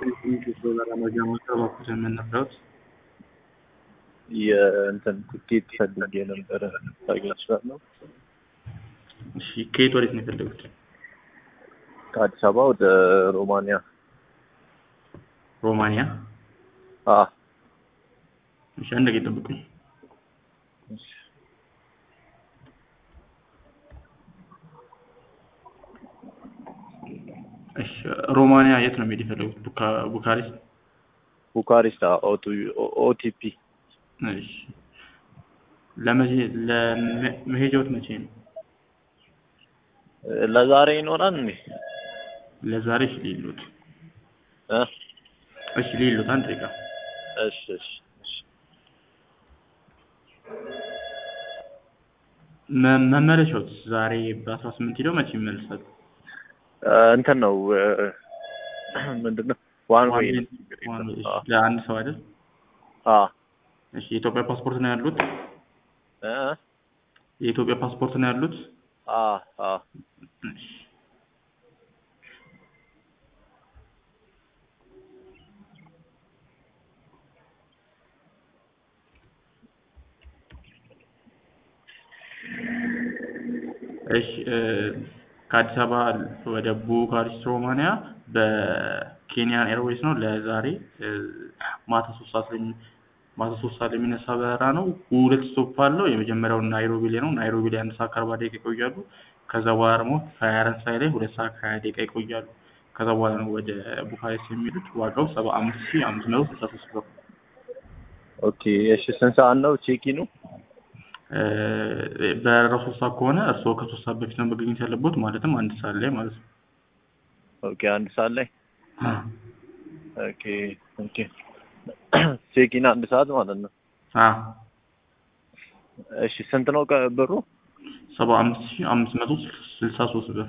በኩል የምንረዳት የእንትን ትኬት ፈልጌ ነበረ ታገኝ እችላለሁ? እሺ ከየት ወዴት ነው የፈለጉት? ከአዲስ አበባ ወደ ሮማንያ። ሮማንያ? አ እሺ አንድ ደቂቃ ጠብቁኝ። እሺ ሮማንያ የት ነው መሄድ የፈለጉት? ቡካ- ቡካሬስት? ቡካሪስት ኦቲፒ እሺ ለመቼ ለመሄጃዎት መቼ ነው? ለዛሬ ይኖራል እንዴ? ለዛሬ እሺ ሊሉት እ እሺ ሊሉት አንድ ደቂቃ እሺ እሺ እሺ መ- መመለሻዎት ዛሬ በአስራ ስምንት ሄደው መቼ ይመልሳሉ? እ እንትን ነው እ ምንድን ነው ዋን ዌይ ነው። ዋን ዌይ፣ እሺ። ለአንድ ሰው አይደል? አ እሺ የኢትዮጵያ ፓስፖርት ነው ያሉት? እ የኢትዮጵያ ፓስፖርት ነው ያሉት? አ አ እሺ እሺ እ ከአዲስ አበባ ወደ ቡካሪስት ሮማንያ በኬንያን ኤርዌይስ ነው ለዛሬ እ ማታ ሶስት ሰዓት ላይ የሚ- ማታ ሶስት ሰዓት ላይ የሚነሳ በረራ ነው። ሁለት ስቶፕ አለው። የመጀመሪያው ናይሮቢ ላይ ነው። ናይሮቢ ላይ አንድ ሰዓት ከአርባ ደቂቃ ይቆያሉ። ከዛ በኋላ ደግሞ ፈረንሳይ ላይ ሁለት ሰዓት ከሀያ ደቂቃ ይቆያሉ። ከዛ በኋላ ነው ወደ ቡካሬስት የሚሄዱት። ዋጋው ሰባ አምስት ሺህ አምስት መቶ ስልሳ ሶስት ብር። ኦኬ እሺ ስንት ሰዓት ነው ቼኪኑ? እ በረራው ሶስት ሰዓት ከሆነ እርስዎ ከሶስት ሰዓት በፊት ነው መገኘት ያለቦት፣ ማለትም አንድ ሰዓት ላይ ማለት ነው። ኦኬ አንድ ሰዓት ላይ ኦኬ ኦኬ ቼኪን አንድ ሰዓት ማለት ነው። አ እሺ ስንት ነው ቀ- ብሩ? ሰባ አምስት ሺህ አምስት መቶ ስልሳ ሶስት ብር።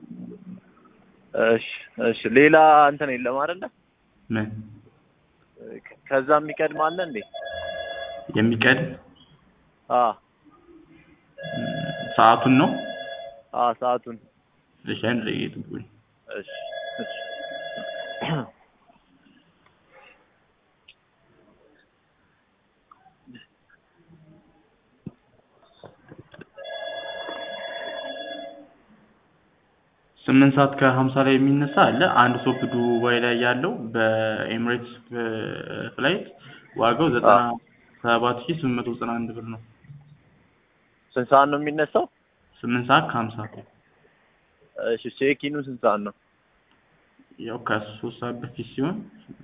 እሺ እሺ ሌላ እንትን የለም አይደለ? ምን ከዛ የሚቀድም አለ እንዴ? የሚቀድም አ ሰዓቱን ነው? አ ሰዓቱን እሺ አንድ ደቂቃ ይጠብቁኝ። እሺ እሺ ስምንት ሰዓት ከሀምሳ ላይ የሚነሳ አለ። አንድ ሶፕ ዱባይ ላይ ያለው በኤሚሬትስ ፍላይት ዋጋው ዘጠና ሰባት ሺህ ስምንት መቶ ዘጠና አንድ ብር ነው። ስንት ሰዓት ነው የሚነሳው? ስምንት ሰዓት ከሀምሳ እሺ ቼኪኑ ስንት ሰዓት ነው? ያው ከሶስት ሰዓት በፊት ሲሆን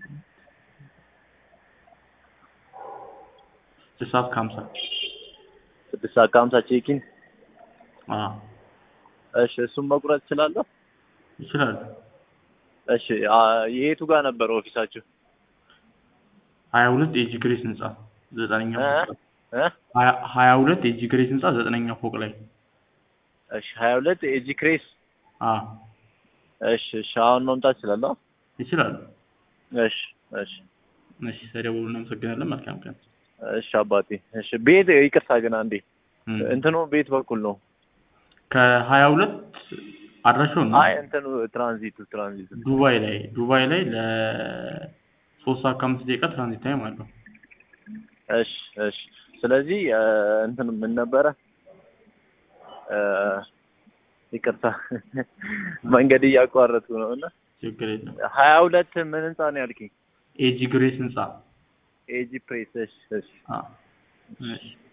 ስድስት ሰዓት ከሀምሳ ስድስት ሰዓት ከሀምሳ ቼኪን። አዎ እሺ እሱን መቁረጥ እችላለሁ? ይችላሉ። እሺ አ የቱ ጋር ነበር ኦፊሳችሁ? ሀያ ሁለት ኤጂ ግሬስ ህንጻ ዘጠነኛ እ ፎቅ ላይ እ ሀያ- ሀያ ሁለት ኤጂ ግሬስ ህንጻ ዘጠነኛ ፎቅ ላይ እሺ ሀያ ሁለት ኤጂ ክሬስ። አዎ እሺ እሺ አሁን መምጣት እችላለሁ? ይችላሉ። እሺ እሺ እሺ ተደውሉ። እናመሰግናለን። መልካም ቀን። እሺ አባቴ። እሺ ቤት ይቅርታ ግን አንዴ እም። እንትኑ ቤት በኩል ነው? ከሀያ ሁለት አድራሻው ነው አይ እንትኑ ትራንዚቱ ትራንዚቱ ዱባይ ላይ ዱባይ ላይ ለሶስት ሰዓት ከአምስት ደቂቃ ትራንዚት ታይም አለው። እሺ እሺ ስለዚህ እ እንትን ምን ነበረ እ ይቅርታ መንገድ እያቋረጥኩ ነው እና ችግር የለም። ሀያ ሁለት ምን ህንጻ ነው ያልከኝ? ኤጂ ግሬስ ህንጻ ኤጂ ፕሬስ እሺ እሺ አዎ። እሺ